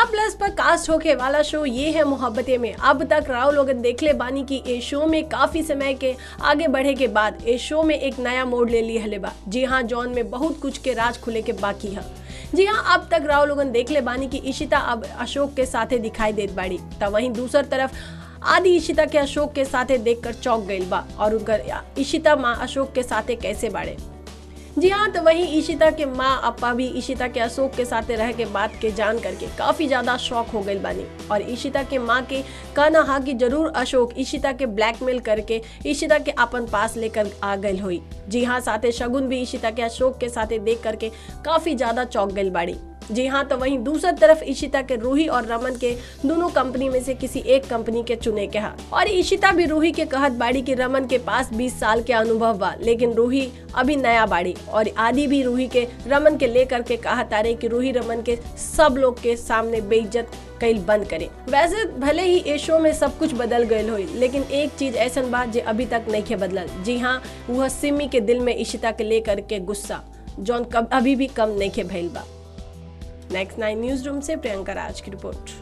star plus पर cast होके वाला शो ये है मोहब्बतें में अब तक राव लोग देखले बानी की ए शो में काफी समय के आगे बढ़े के बाद ए शो में एक नया मोड़ ले ली हले बा जी हाँ जॉन में बहुत कुछ के राज खुले के बाकी है जी हाँ अब तक राव लोगन देख ले बानी की इशिता अब अशोक के साथे दिखाई देत बाड़ी तब वहीं दूसर तरफ आदि इशिता के अशोक के साथे देखकर चौंक गईल बा और उनकर इशिता माँ अशोक के साथे कैसे बाड़े जी हाँ तो वहीं ईशिता के माँ अपा भी ईशिता के अशोक के साथ रह के बात के जान करके काफी ज्यादा शौक हो गई बानी और ईशिता के माँ के कहना हा कि जरूर अशोक ईशिता के ब्लैकमेल करके ईशिता के अपन पास लेकर आ गई हुई जी हाँ साथे शगुन भी ईशिता के अशोक के साथे देख करके काफी ज्यादा चौंक गई बाड़ी जी हाँ तो वहीं दूसरी तरफ ईशिता के रूही और रमन के दोनों कंपनी में से किसी एक कंपनी के चुने के हा और ईशिता भी रूही के कहत बाड़ी कि रमन के पास 20 साल के अनुभव बा लेकिन रूही अभी नया बाड़ी और आदि भी रूही के रमन के लेकर के कहा तारे कि रूही रमन के सब लोग के सामने बेइज्जत कईल बंद करे वैसे भले ही ए शो में सब कुछ बदल गयल हो लेकिन एक चीज ऐसा बात जो अभी तक नहीं के बदलल जी हाँ वह सिमी के दिल में ईशिता के लेकर के गुस्सा जौन कब अभी भी कम नहीं के भइल बा नेक्स्ट नाइन न्यूज रूम से प्रियंका राज की रिपोर्ट